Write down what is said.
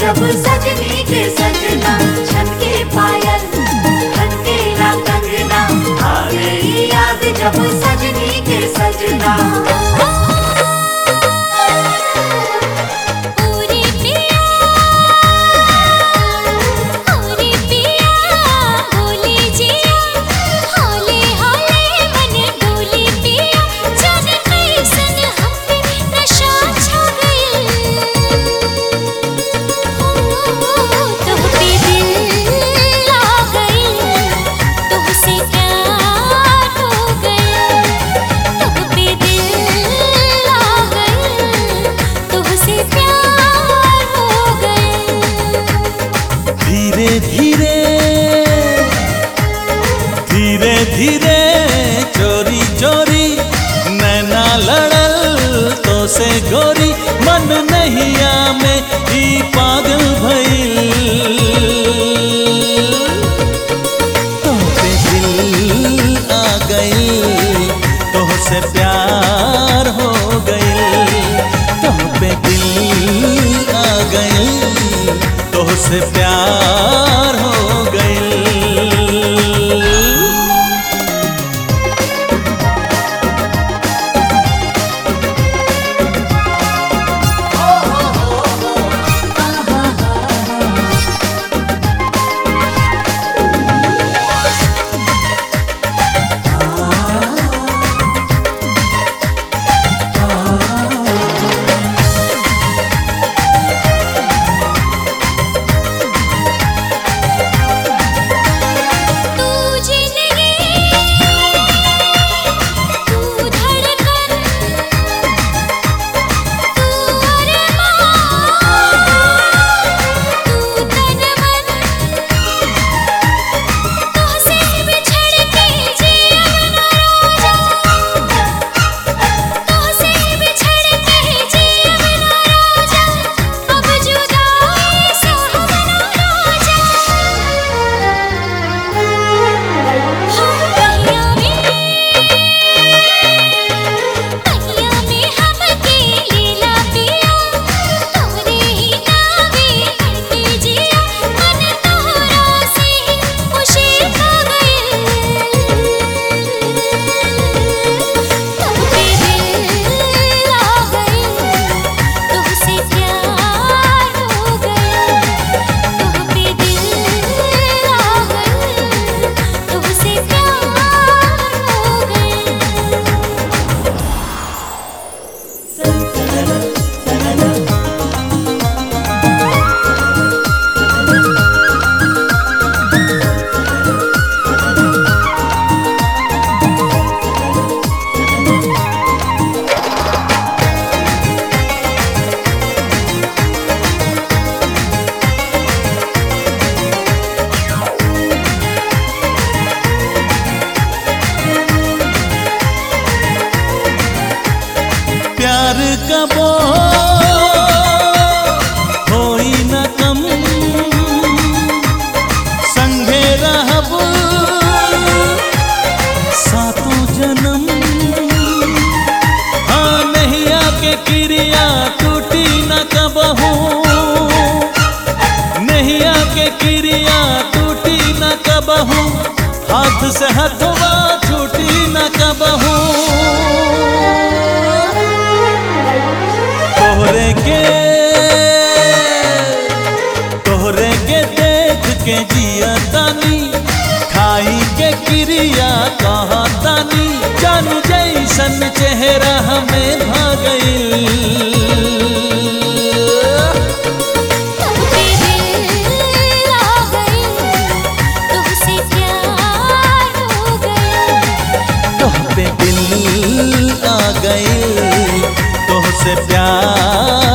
जब सजनी के सजना छन के पायल खन के ला कंगना आवे ही याद जब सजनी के सजना पूरी पिया पूरी पिया बोली जिया होले होले मन डोली पिया जन कैसन हम पे नशा छा गइल तुह पे दिल आ गइल तुहसे प्यार हो गइल तुह पे दिल आ गइल तुहसे प्यार हो गइल धीरे धीरे धीरे धीरे चोरी चोरी नैना लड़ल तो से गोरी मन नहिया में ही पागल भइल तो पे दिल आ गई तो से प्यार हो गई तो पे दिल आ गई तो से प्यार हो गई तू जिंदगी तू धड़कन तू अरमान तू तन मन तुझसे बिछड़ के जीवन रोजा तुझसे बिछड़ के जीवन रोजा अब जुदाई से हम ना रोजा पहिया में पहिया में हमके लीला पिया तोरे ही नावे लड़के जिया मन तोहरा से खुशी खा गइल तुम पे दिल आ गइल तुमसे प्यार हो गइल तुम पे दिल आ गइल तुमसे प्यार हो गइल प्यार कबो होई न कम संगे रहब सातों जन्म हाँ नैया के क्रिया टूटी न कबहू नैया के क्रिया टूटी न कबहू हाथ से हथवा छूटी न कबहू तोहरे के तोहरे के देख के जिया तानी खाई के क्रिया कहा तानी जानू जैसन चेहरा हमें भागई तुम पे दिल आ गइल तुमसे प्यार हो गइल तोह पे दिल आ गई तोह से प्यार